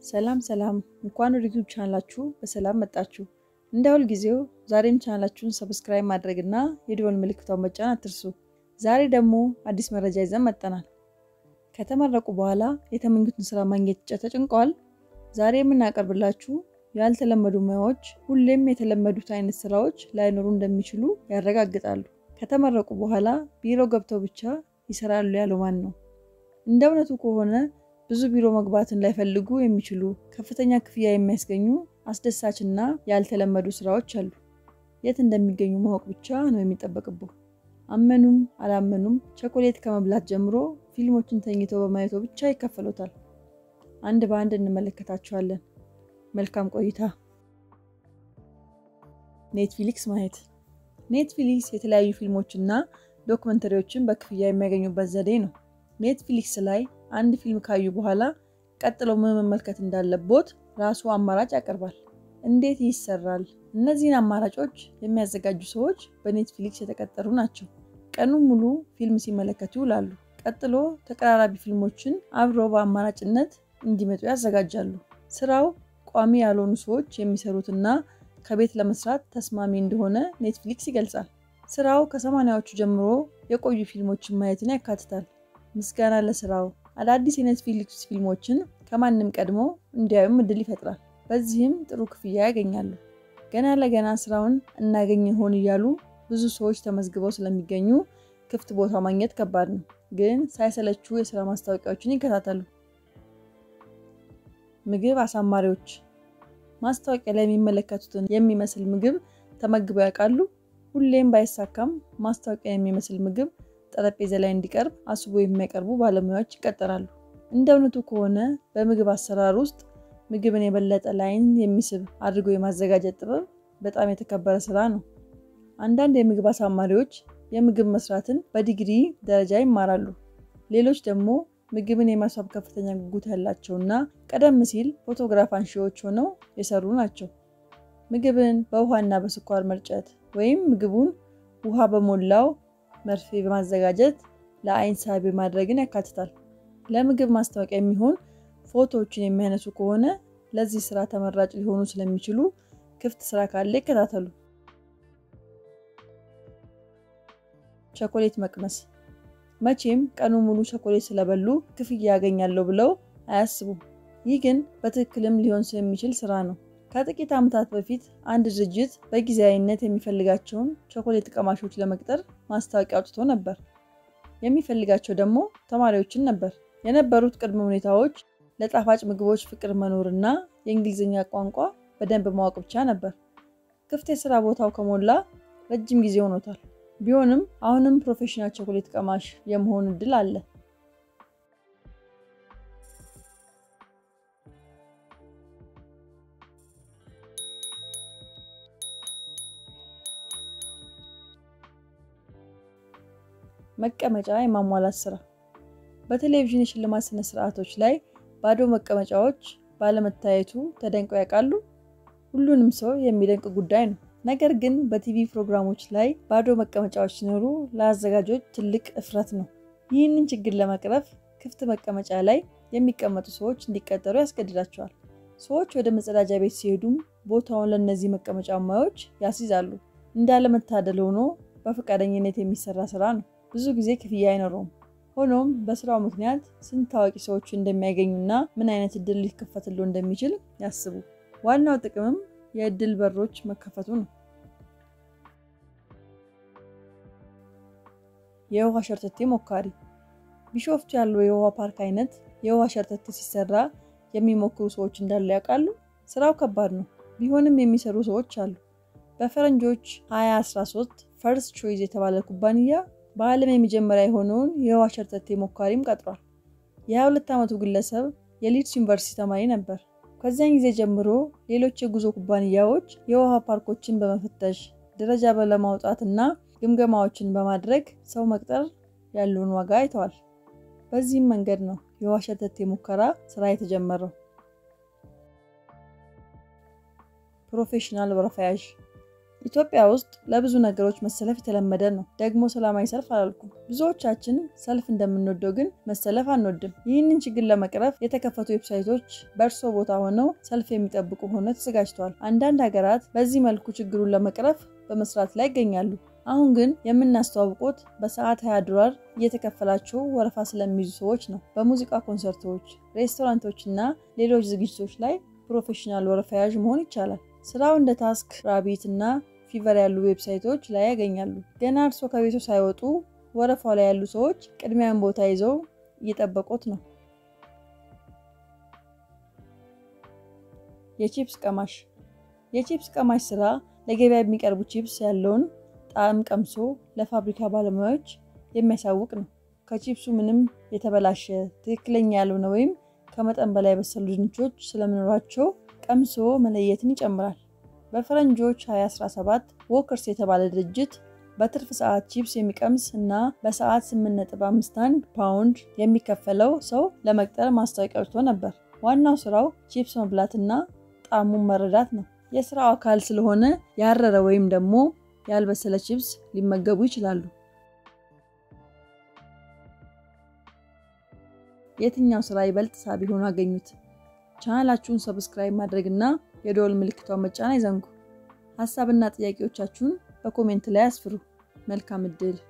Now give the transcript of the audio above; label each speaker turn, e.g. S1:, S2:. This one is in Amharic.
S1: ሰላም ሰላም፣ እንኳን ወደ ዩቲዩብ ቻናላችሁ በሰላም መጣችሁ። እንደ ሁል ጊዜው ዛሬም ቻናላችሁን ሰብስክራይብ ማድረግ እና የደወል ምልክቷን መጫን አትርሱ። ዛሬ ደግሞ አዲስ መረጃ ይዘን መጥተናል። ከተመረቁ በኋላ የተመኙትን ስራ ማግኘት ተጨንቀዋል? ዛሬ የምናቀርብላችሁ ያልተለመዱ ሙያዎች ሁሌም የተለመዱት አይነት ስራዎች ላይኖሩ እንደሚችሉ ያረጋግጣሉ። ከተመረቁ በኋላ ቢሮ ገብተው ብቻ ይሰራሉ ያለው ማን ነው? እንደ እውነቱ ከሆነ ብዙ ቢሮ መግባትን ላይፈልጉ የሚችሉ ከፍተኛ ክፍያ የሚያስገኙ አስደሳች እና ያልተለመዱ ስራዎች አሉ። የት እንደሚገኙ ማወቅ ብቻ ነው የሚጠበቅብህ። አመኑም አላመኑም ቸኮሌት ከመብላት ጀምሮ ፊልሞችን ተኝቶ በማየቶ ብቻ ይከፈሎታል። አንድ በአንድ እንመለከታቸዋለን። መልካም ቆይታ። ኔትፍሊክስ ማየት። ኔትፍሊክስ የተለያዩ ፊልሞችና ዶክመንተሪዎችን በክፍያ የሚያገኙበት ዘዴ ነው። ኔትፍሊክስ ላይ አንድ ፊልም ካዩ በኋላ ቀጥለው ምን መመልከት እንዳለቦት ራሱ አማራጭ ያቀርባል። እንዴት ይሰራል? እነዚህን አማራጮች የሚያዘጋጁ ሰዎች በኔትፍሊክስ የተቀጠሩ ናቸው። ቀኑን ሙሉ ፊልም ሲመለከቱ ይውላሉ። ቀጥሎ ተቀራራቢ ፊልሞችን አብረው በአማራጭነት እንዲመጡ ያዘጋጃሉ። ስራው ቋሚ ያልሆኑ ሰዎች የሚሰሩትና ከቤት ለመስራት ተስማሚ እንደሆነ ኔትፍሊክስ ይገልጻል። ስራው ከሰማንያዎቹ ጀምሮ የቆዩ ፊልሞችን ማየትን ያካትታል። ምስጋና ለስራው አዳዲስ የኔትፍሊክስ ፊልሞችን ከማንም ቀድሞ እንዲያዩም እድል ይፈጥራል። በዚህም ጥሩ ክፍያ ያገኛሉ። ገና ለገና ስራውን እናገኝ ይሆን እያሉ ብዙ ሰዎች ተመዝግበው ስለሚገኙ ክፍት ቦታ ማግኘት ከባድ ነው። ግን ሳይሰለቹ የስራ ማስታወቂያዎችን ይከታተሉ። ምግብ አሳማሪዎች ማስታወቂያ ላይ የሚመለከቱትን የሚመስል ምግብ ተመግበው ያውቃሉ? ሁሌም ባይሳካም ማስታወቂያ የሚመስል ምግብ ጠረጴዛ ላይ እንዲቀርብ አስቦ የሚያቀርቡ ባለሙያዎች ይቀጠራሉ። እንደ እውነቱ ከሆነ በምግብ አሰራር ውስጥ ምግብን የበለጠ ላይን የሚስብ አድርጎ የማዘጋጀት ጥበብ በጣም የተከበረ ስራ ነው። አንዳንድ የምግብ አሳማሪዎች የምግብ መስራትን በዲግሪ ደረጃ ይማራሉ። ሌሎች ደግሞ ምግብን የማስዋብ ከፍተኛ ጉጉት ያላቸውና ቀደም ሲል ፎቶግራፍ አንሺዎች ሆነው የሰሩ ናቸው። ምግብን በውሃና በስኳር መርጨት ወይም ምግቡን ውሃ በሞላው መርፌ በማዘጋጀት ለአይን ሳቢ ማድረግን ያካትታል። ለምግብ ማስታወቂያ የሚሆን ፎቶዎችን የሚያነሱ ከሆነ ለዚህ ስራ ተመራጭ ሊሆኑ ስለሚችሉ ክፍት ስራ ካለ ይከታተሉ። ቸኮሌት መቅመስ። መቼም ቀኑ ሙሉ ቸኮሌት ስለበሉ ክፍያ ያገኛለሁ ብለው አያስቡም። ይህ ግን በትክክልም ሊሆን የሚችል ስራ ነው። ከጥቂት ዓመታት በፊት አንድ ድርጅት በጊዜያዊነት የሚፈልጋቸውን ቸኮሌት ቀማሾች ለመቅጠር ማስታወቂያ አውጥቶ ነበር። የሚፈልጋቸው ደግሞ ተማሪዎችን ነበር። የነበሩት ቅድመ ሁኔታዎች ለጣፋጭ ምግቦች ፍቅር መኖርና የእንግሊዝኛ ቋንቋ በደንብ ማወቅ ብቻ ነበር። ክፍት የስራ ቦታው ከሞላ ረጅም ጊዜ ሆኖታል። ቢሆንም አሁንም ፕሮፌሽናል ቸኮሌት ቀማሽ የመሆን እድል አለ። መቀመጫ የማሟላት ስራ። በቴሌቪዥን የሽልማት ስነ ስርዓቶች ላይ ባዶ መቀመጫዎች ባለመታየቱ ተደንቀው ያውቃሉ? ሁሉንም ሰው የሚደንቅ ጉዳይ ነው። ነገር ግን በቲቪ ፕሮግራሞች ላይ ባዶ መቀመጫዎች ሲኖሩ ለአዘጋጆች ትልቅ እፍረት ነው። ይህንን ችግር ለመቅረፍ ክፍት መቀመጫ ላይ የሚቀመጡ ሰዎች እንዲቀጠሩ ያስገድዳቸዋል። ሰዎች ወደ መጸዳጃ ቤት ሲሄዱም ቦታውን ለእነዚህ መቀመጫ ሙያዎች ያስይዛሉ። እንዳለመታደል ሆኖ በፈቃደኝነት የሚሰራ ስራ ነው። ብዙ ጊዜ ክፍያ አይኖረውም። ሆኖም በስራው ምክንያት ስንት ታዋቂ ሰዎች እንደሚያገኙና ምን አይነት እድል ሊከፈትሎ እንደሚችል ያስቡ። ዋናው ጥቅምም የእድል በሮች መከፈቱ ነው። የውሃ ሸርተቴ ሞካሪ። ቢሾፍቱ ያለው የውሃ ፓርክ አይነት የውሃ ሸርተቴ ሲሰራ የሚሞክሩ ሰዎች እንዳሉ ያውቃሉ? ስራው ከባድ ነው። ቢሆንም የሚሰሩ ሰዎች አሉ። በፈረንጆች 2013 ፈርስት ቾይዝ የተባለ ኩባንያ በዓለም የመጀመሪያ የሆነውን የውሃ ሸርተቴ ሞካሪም ቀጥሯል። የ22 ዓመቱ ግለሰብ የሊድስ ዩኒቨርሲቲ ተማሪ ነበር። ከዚያን ጊዜ ጀምሮ ሌሎች የጉዞ ኩባንያዎች የውሃ ፓርኮችን በመፈተሽ ደረጃ ለማውጣት እና ግምገማዎችን በማድረግ ሰው መቅጠር ያለውን ዋጋ አይተዋል። በዚህም መንገድ ነው የውሃ ሸርተቴ ሙከራ ስራ የተጀመረው። ፕሮፌሽናል ወረፋ ያዥ። ኢትዮጵያ ውስጥ ለብዙ ነገሮች መሰለፍ የተለመደ ነው። ደግሞ ሰላማዊ ሰልፍ አላልኩም። ብዙዎቻችን ሰልፍ እንደምንወደው ግን መሰለፍ አንወድም። ይህንን ችግር ለመቅረፍ የተከፈቱ ዌብሳይቶች በእርሶ ቦታ ሆነው ሰልፍ የሚጠብቁ ሆነው ተዘጋጅተዋል። አንዳንድ ሀገራት በዚህ መልኩ ችግሩን ለመቅረፍ በመስራት ላይ ይገኛሉ። አሁን ግን የምናስተዋውቁት በሰዓት 20 ዶላር እየተከፈላቸው ወረፋ ስለሚይዙ ሰዎች ነው። በሙዚቃ ኮንሰርቶች፣ ሬስቶራንቶች እና ሌሎች ዝግጅቶች ላይ ፕሮፌሽናል ወረፋ ያዥ መሆን ይቻላል። ስራው እንደ ታስክ ራቢት እና ፊቨር ያሉ ዌብሳይቶች ላይ ያገኛሉ። ገና እርሶ ከቤቱ ሳይወጡ ወረፋው ላይ ያሉ ሰዎች ቅድሚያን ቦታ ይዘው እየጠበቁት ነው። የቺፕስ ቀማሽ የቺፕስ ቀማሽ ስራ ለገበያ የሚቀርቡ ቺፕስ ያለውን ጣዕም ቀምሶ ለፋብሪካ ባለሙያዎች የሚያሳውቅ ነው። ከቺፕሱ ምንም የተበላሸ ትክክለኛ ያልሆነ ወይም ከመጠን በላይ የበሰሉ ድንቾች ስለመኖራቸው ቀምሶ መለየትን ይጨምራል። በፈረንጆች 2017 ዎከርስ የተባለ ድርጅት በትርፍ ሰዓት ቺፕስ የሚቀምስ እና በሰዓት 8.51 ፓውንድ የሚከፈለው ሰው ለመቅጠር ማስታወቂያ አውጥቶ ነበር። ዋናው ስራው ቺፕስ መብላትና ጣዕሙን መረዳት ነው። የስራው አካል ስለሆነ ያረረ ወይም ደግሞ ያልበሰለ ቺፕስ ሊመገቡ ይችላሉ። የትኛው ስራ ይበልጥ ሳቢ ሆኖ አገኙት? ቻናላችሁን ሰብስክራይብ ማድረግ እና የደወል ምልክቷን መጫን አይዘንጉ። ሀሳብና ጥያቄዎቻችሁን በኮሜንት ላይ አስፍሩ። መልካም እድል